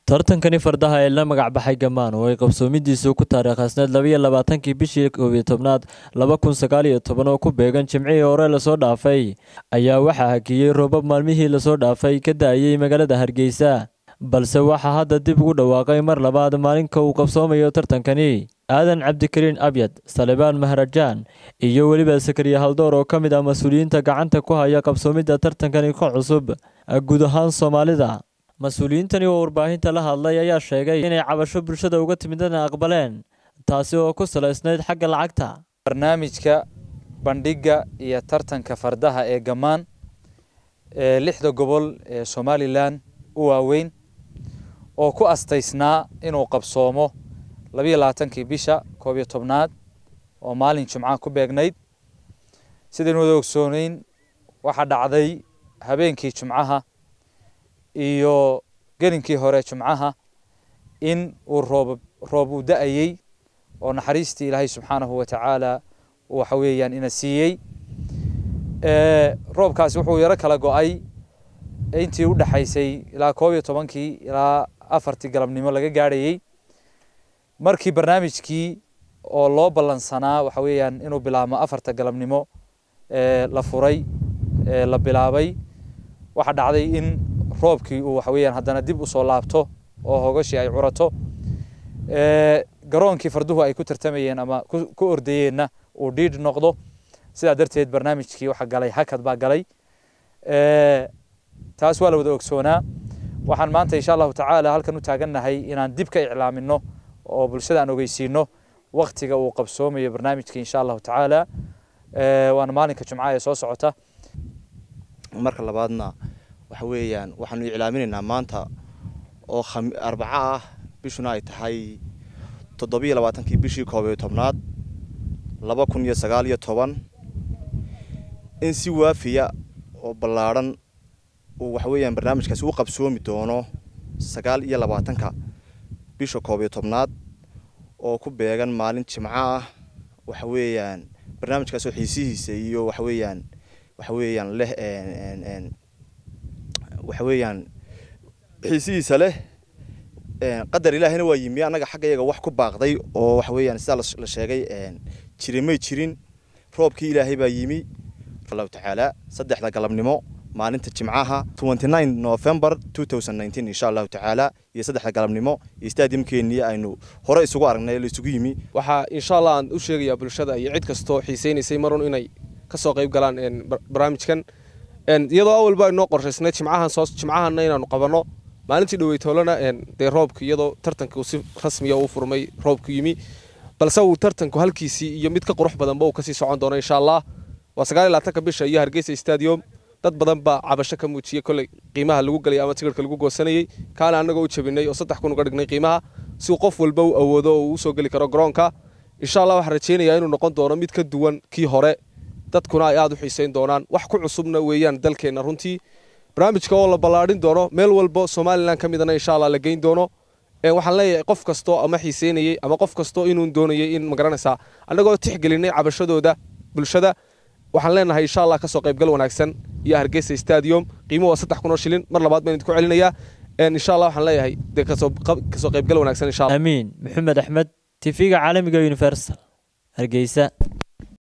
tartankani fardaha ee la magacbaxay gamaan oo ay qabsoomidiisu ku taariikhasneed labayo labaatankii bishii koobiyo tobnaad laba kun sagaal iyo toban oo ku beegan jimcihii hore lasoo dhaafay ayaa waxaa hakiyey roobab maalmihii lasoo dhaafay ka da-ayey magaalada hargeysa balse waxaa hadda dib ugu dhawaaqay mar labaad maalinka uu qabsoomayo tartankani aadan cabdikariin abyad salebaan maharajaan iyo weliba sakariya haldoor oo ka mid ah mas-uuliyiinta gacanta ku haya qabsoomidda tartankani ka cusub guud ahaan soomaalida mas-uuliyiintani oo warbaahinta la hadlay ayaa sheegay inay cabasho bulshada uga timidana aqbaleen taasi oo ku salaysnayd xagga lacagta barnaamijka bandhigga iyo tartanka fardaha ee gammaan ee lixda gobol ee somalilan u waaweyn oo ku astaysnaa inuu qabsoomo labayo labaatankii bisha koob iyo tobnaad oo maalin jimca ku beegnayd sidaynu wada ogsooneyn waxaa dhacday habeenkii jimcaha iyo gelinkii hore jimcaha in uu roob roob uu da-ayey oo naxariistii ilaahay subxaanahu watacaala waxa weeyaan ina siiyey roobkaasi wuxuu yaro kala go-ay intii u dhexaysay ilaa koob iyo tobankii ilaa afartii galabnimo laga gaadhayey markii barnaamijkii oo loo ballansanaa waxa weeyaan inuu bilaabmo afarta galabnimo la furay la bilaabay waxaa dhacday in roobkii uu waxa weeyaan haddana dib usoo laabto oo hogashii ay curato garoonkii farduhu ay ku tartamayeen ama ku ordayeenna uu dhiidh noqdo sidaa darteed barnaamijkii waxa galay hakad baa galay taas waa la wada ogsoonaa waxaan maanta insha allahu tacaala halkan u taagannahay inaan dib ka iclaamino oo bulshada aan ogeysiino waktiga uu qabsoomayo barnaamijka insha allahu tacaala waana maalinka jumca ee soo socota marka labaadna waxa weeyaan waxaanu iclaaminaynaa maanta oo arbaco ah bishuna ay tahay toddobiyo labaatankii bishii koob iyo tobnaad laba kun iyo sagaal iyo toban in si waafiya oo ballaadhan uu waxa weeyaan barnaamijkaasi u qabsoomi doono sagaal iyo labaatanka bisha koob iyo tobnaad oo ku beegan maalin jimco ah waxa weeyaan barnaamijkaasoo xiisihiisa iyo waxa weeyaan waxa weeyaan leh waxa weeyaan xiisihiisa leh qadar ilaahina waa yimi annaga xagga iyaga wax ku baaqday oo waxa weeyaan sidaa la sheegay jiri may jirin roobkii ilaahay baa yimi allahu tacaala saddexda galabnimo maalinta jimcaha november insha allahu tacaala iyo saddexda galabnimo iyo stadiumkeennii aynu hore isugu aragnay la isugu yimi waxaa insha allah aan u sheegayaa bulshada iyo cid kastoo xiisaynaysay marun inay kasoo qayb galaan barnaamijkan iyadoo awalba inoo qorshaysnay jimcahan soo jimcahanna inaanu qabanno maalintii dhaweytoolana dee roobka iyadoo tartanka si rasmiya uu furmay roobku yimi balse uu tartanku halkiisii iyo mid ka qurux badanba uu kasii socon doono insha allah waa sagaal iyo labaatanka bisha iyo hargeysa stadium dad badan baa cabasho ka muujiyey kolley qiimaha lagu gelay ama tigirhka lagu goosanayey kaana annagoo u jabinay oo saddex kun uga dhignay qiimaha si uu qof walba u awoodo oo uu usoo geli karo garoonka insha allah waxaan rajaynayaa inuu noqon doono mid ka duwan kii hore dadkuna ay aada u xiisayn doonaan wax ku cusubna weeyaan dalkeenna runtii barnaamijka oo la ballaadhin doono meel walba somalilan ka midana insha allah la geyn doono waxaan leeyahay qof kastoo ama xiiseynayey ama qof kastoo inuu doonayay in magaranaysaa annagoo tixgelinay cabashadooda bulshada waxaan leenahay insha allah kasoo qaybgal wanaagsan iyo hargeysa stadium qiimo waa saddex kun oo shilin mar labaad baan idinku celinayaa insha allah waxaan leeyahay dee kasoo qaybgal wanaagsan insha allah amiin maxamed axmed tv-ga caalamiga universal hargeysa